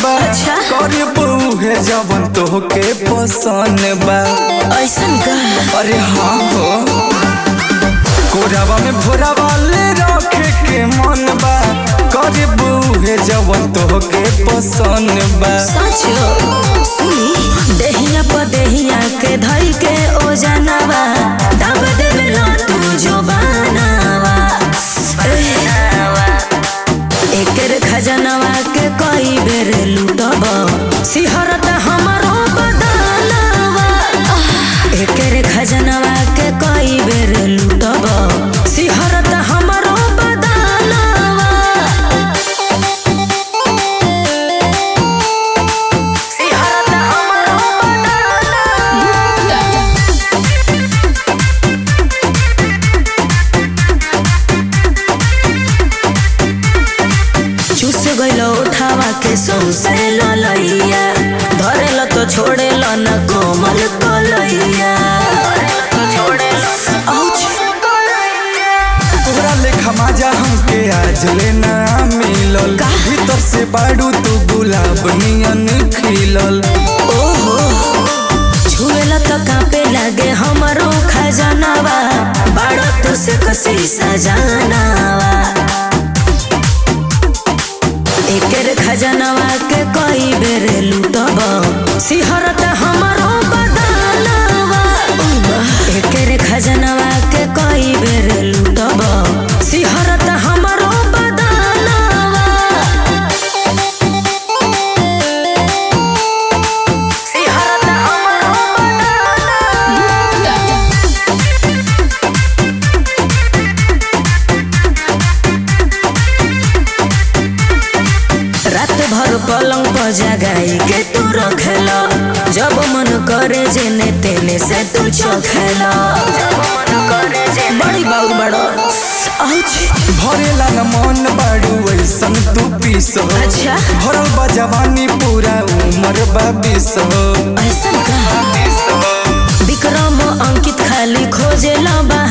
बा अच्छा। करे बहुए जवन तोहके पसंद बा ऐसन का अरे हाँ हो कोरावा में भोरावा ले रखे के मन बा करे बहुए जवन तोहके पसंद बा सचो सुनी देहिया पर देहिया के धई के ओ जानवा दब देवे लो तू जो बनावा एकर खजनवा के कई बेर लूटब सिहरत हमरो बदनवा एकर खजनवा के कई बेर लूटब सिहरत हमरो बदनवा सिहरत हमरो बदनवा चूस गइलो उठावा के सौसे ललैया धरेल तो छोड़ेल न कोमल कलैया औच। तोरा लेखा माजा हमके आज लेना मिलल का? भीतर से बाड़ू तू गुलाब नियन खिलल ओहो छुएला तो कांपे लागे हमरो खजानावा बाड़ो तो से कसी सजानावा एकर खजानावा के कई बेर लूटब सिहरत हमरो बदनावा एकर खजानावा के कई बेर लूटब सिहरत हमरो बदनावा सिहरत हमरो बदनावा रात भर पलंग पर जगाई के तू रखेला जब मन करे जेने तेने से तू चखेला बड़ी बाउर बड़ो औच। भरेला न मन बाड़ू ऐसन तू पीस हो अच्छा। भरल बा जवानी पूरा उम्र बा बीस हो ऐसन का विक्रम अंकित खाली खोजेला बा